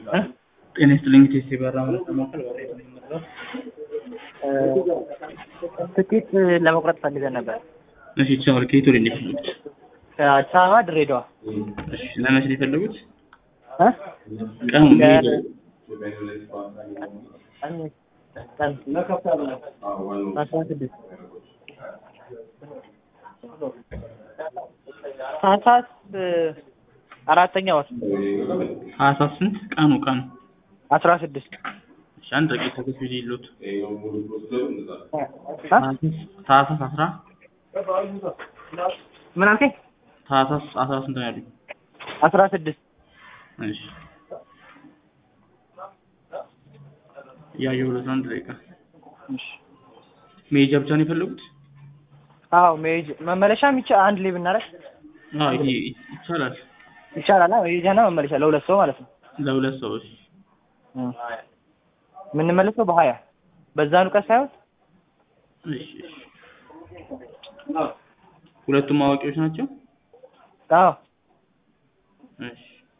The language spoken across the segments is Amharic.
ጤና ይስጥልኝ ቴሴ በራ ማለት ለማከል ወሬ ነው ትኬት ለመቁረጥ ፈልገን ነበር። እሺ ይቻላል። ከየት ወደ እንዴት ነው? ከአዲስ አበባ ድሬዳዋ። እሺ ለመቼ ነው የፈለጉት? እ? ቀኑ ከ- ሜይ ቀን አስራ ስድስት ታህሳስ አራተኛ ወር ታህሳስ ስንት ቀኑ ቀኑ? አስራ ስድስት እሺ አንድ ደቂቃ ከፊት ጊዜ ይሉት እ? ታህሳስ አስራ ምን አልከኝ? ታህሳስ አስራ ስንት ነው ያሉኝ? አስራ ስድስት እሺ ያየሁለት አንድ ደቂቃ መሄጃ ብቻ ነው የፈለጉት? አዎ መሄጃ መመለሻም ይቻ አንድ ላይ ብናደርግ አዎ ይሄ ይቻላል። ይቻላል። አዎ መሄጃና መመለሻ ለሁለት ሰው ማለት ነው። ለሁለት ሰዎች እ። የምንመለሰው በሀያ በዛኑ ቀን ሳይሆን እሺ እሺ ሁለቱም አዋቂዎች ናቸው? አዎ እሺ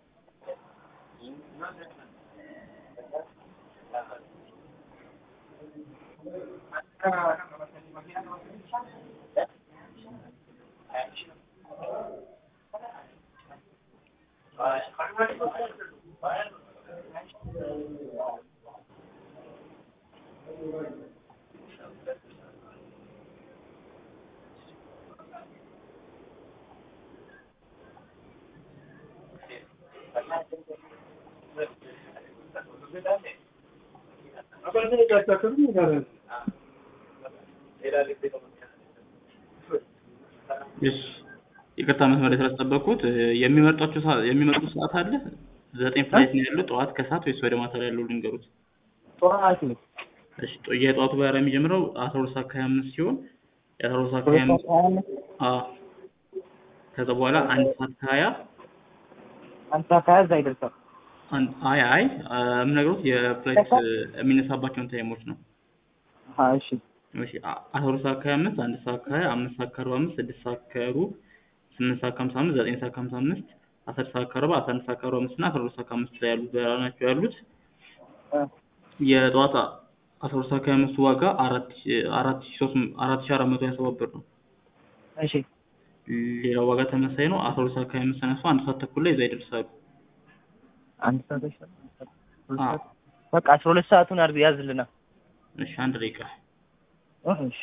እሺ ይቅርታ መስመር ላይ ስላስጠበቅኩት እ፣ የሚመርጧቸው ሰዓት የሚመርጡት ሰዓት አለ? ዘጠኝ ፍላይት ነው ያለው ጠዋት ከሰዓት ወይስ ወደ ማታ ላይ ያለው ልንገሩት? ጠዋት ነው እሺ ጦ- የጠዋቱ በረራ የሚጀምረው አስራ ሁለት ሰዓት ከሀያ አምስት ሲሆን የአስራ ሁለት ሰዓት ከሀያ አምስት አዎ ከዛ በኋላ አንድ ሰዓት ከሀያ አንድ ሰዓት ከሀያ እዛ ይደርሳል። አንድ አይ አይ አ፣ የምነግሮት የፍላይት እ፣ የሚነሳባቸውን ታይሞች ነው። አዎ እሺ እሺ አ- አስራ ሁለት ሰዓት ከሀያ አምስት አንድ ሰዓት ከሀያ አምስት ሰዓት ከአርባ አምስት ስድስት ሰዓት ከሩብ ስምንት ሰዓት ከሀምሳ አምስት ዘጠኝ ሰዓት ከሀምሳ አምስት አስር ሰዓት ከአርባ አስራ አንድ ሰዓት ከአርባ አምስት እና አስራ ሁለት ሰዓት ከአምስት ላይ ያሉት በረራ ናቸው ያሉት። እ። የጠዋት አስራ ሁለት ሰዓት ከሀያ አምስቱ ዋጋ አራት ሺ- አራት ሺ ሶስት መ- አራት ሺ አራት መቶ ሀያ ሰባት ብር ነው። እሺ ሌላው ዋጋ ተመሳሳይ ነው። አስራ ሁለት ሰዓት ከሀያ አምስት ተነሱ አንድ ሰዓት ተኩል ላይ እዛ ይደርሳሉ። አንድ ሰዓት ይሻላል። አዎ በቃ አስራ ሁለት ሰዓቱን አድርግ ያዝልና። እሺ አንድ ደቂቃ እ፣ እሺ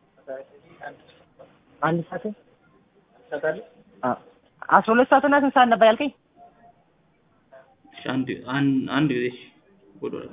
አንድ ሰዓት አዎ አስራ ሁለት ሰዓትና ስንት ሰዓት ነበር ያልከኝ? እሺ አንድ አንድ አንድ ጊዜ እሺ ወደ ኋላ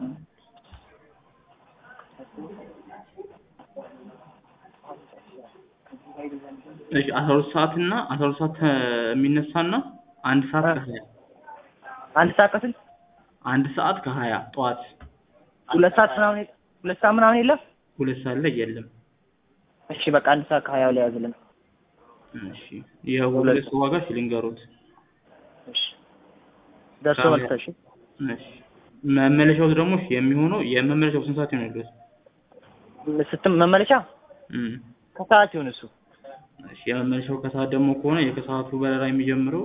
እሺ አስራ ሁለት ሰዓት እና አስራ ሁለት ሰዓት የሚነሳና አንድ ሰዓት ከሀያ አንድ ሰዓት ከስንት? አንድ ሰዓት ከሀያ ጠዋት ሁለት ሰዓት ምናምን የለ- ሁለት ሰዓት ምናምን የለም? ሁለት ሰዓት ላይ የለም። እሺ በቃ አንድ ሰዓት ከሀያው ላይ ያዝልን። እሺ የሁለት ሰው ዋጋ እሺ ልንገሩት። እሺ ደርሶ ከሀያ- መልስ እሺ እሺ መመለሻው ደግሞ እሺ የሚሆነው የመመለሻው ስንት ሰዓት ይሆናል? ስትም መመለሻ እም ከሰዓት ይሁን እሱ እሺ የመመለሻው ከሰዓት ደግሞ ከሆነ የከሰዓቱ በረራ የሚጀምረው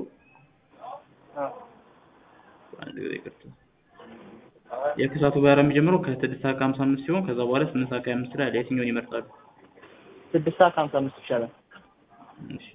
አንድ ጊዜ ይቅርታ የከሰዓቱ በረራ የሚጀምረው ከስድስት ሰዓት ከሀምሳ አምስት ሲሆን ከዛ በኋላ ስምንት ሰዓት ከሀያ አምስት ላይ አለ። የትኛውን ይመርጣሉ? ስድስት ሰዓት ከሀምሳ አምስት ይሻላል። እሺ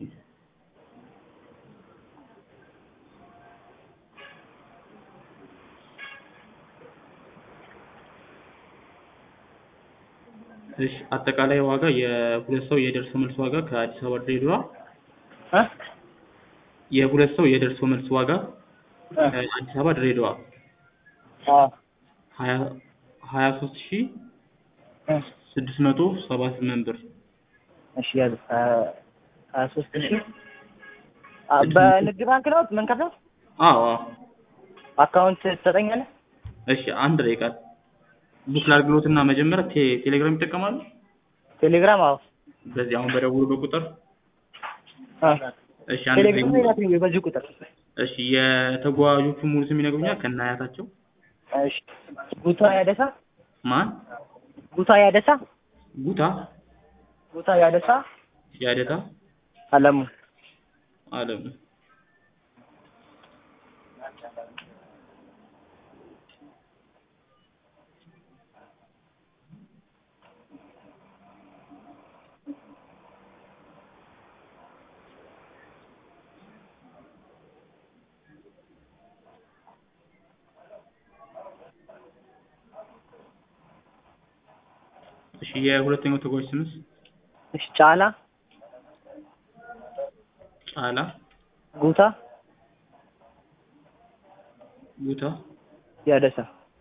እሺ አጠቃላይ ዋጋ የሁለት ሰው የደርሶ መልስ ዋጋ ከአዲስ አበባ ድሬዳዋ እ? የሁለት ሰው የደርሶ መልስ ዋጋ እ? ከአዲስ አበባ ድሬዳዋ አዎ ሀያ ሀያ ሶስት ሺ እ? ስድስት መቶ ሰባ ስምንት ብር እሺ ያዝ ሀያ ሶስት ሺህ አ፣ በንግድ ባንክ ነው የምንከፍለው? አዎ አዎ አካውንት ትሰጠኛለህ? እሺ አንድ ደቂቃ ቡክ ላድርግሎትና መጀመሪያ ቴ- ቴሌግራም ይጠቀማሉ ቴሌግራም አዎ በዚህ አሁን በደውሉ ቁጥር አ፣ እሺ አንድ ቴሌግራም ጊዜ ይላክልኝ በዚህ ቁጥር እሺ የተጓዦቹ ሙሉ ስም ይነግሩኛል ከነ አያታቸው እሺ ጉታ ያደሳ ማን ጉታ ያደሳ ጉታ ጉታ ያደሳ ያደታ አለሙ አለሙ እሺ የሁለተኛው ተጓዥ ስምስ እሺ ጫላ ጫላ ጉታ ጉታ ያደሳ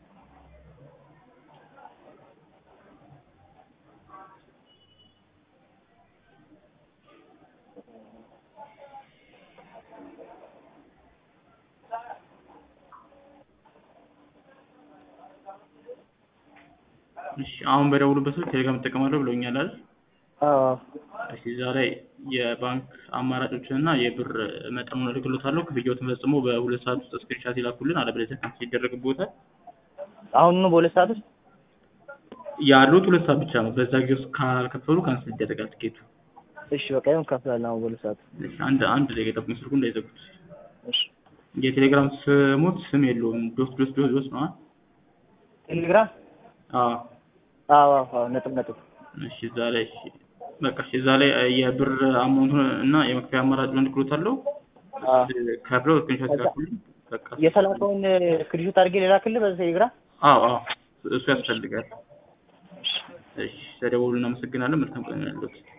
እሺ አሁን በደውሉበት ስልክ ቴሌግራም እጠቀማለሁ ብለውኛል አይደል? አዎ እሺ እዛ ላይ የባንክ አማራጮችን እና የብር መጠኑን እልክልዎታለሁ። ክፍያዎትን ፈጽሞ በሁለት ሰዓት ውስጥ ስክሪንሻት ይላኩልን፣ አለበለዚያ ካንስል ይደረግብዎታል። አሁን ነው በሁለት ሰዓት ውስጥ ያሉት ሁለት ሰዓት ብቻ ነው። በዛ ጊዜ ውስጥ ካልከፈሉ ካንስል ይደረጋል ትኬቱ። እሺ በቃ ይሁን ከፍላለሁ አሁን በሁለት ሰዓት እሺ አንድ አንድ ደቂቃ ይጠብቁኝ፣ ስልኩን እንዳይዘጉት። እሺ የቴሌግራም ስሞት ስም የለውም። ዶት ዶት ዶት ዶት ነው። ቴሌግራም አዎ አዎ አዎ አዎ ነጥብ ነጥብ እሺ እዛ ላይ እሺ በቃ እሺ እዛ ላይ የብር አማውንቱን እና የመክፈያ አማራጩን እልክልዎታለሁ። አዎ ከፍለው ስክሪንሾት ይላኩልኝ። በቃ የተላከውን ስክሪንሾት አድርጌ ልላክልህ በዚህ ቴሌግራም አዎ አዎ እሱ ያስፈልጋል። እሺ ተደውሉ። እናመሰግናለን። መልካም ቀን ያሉት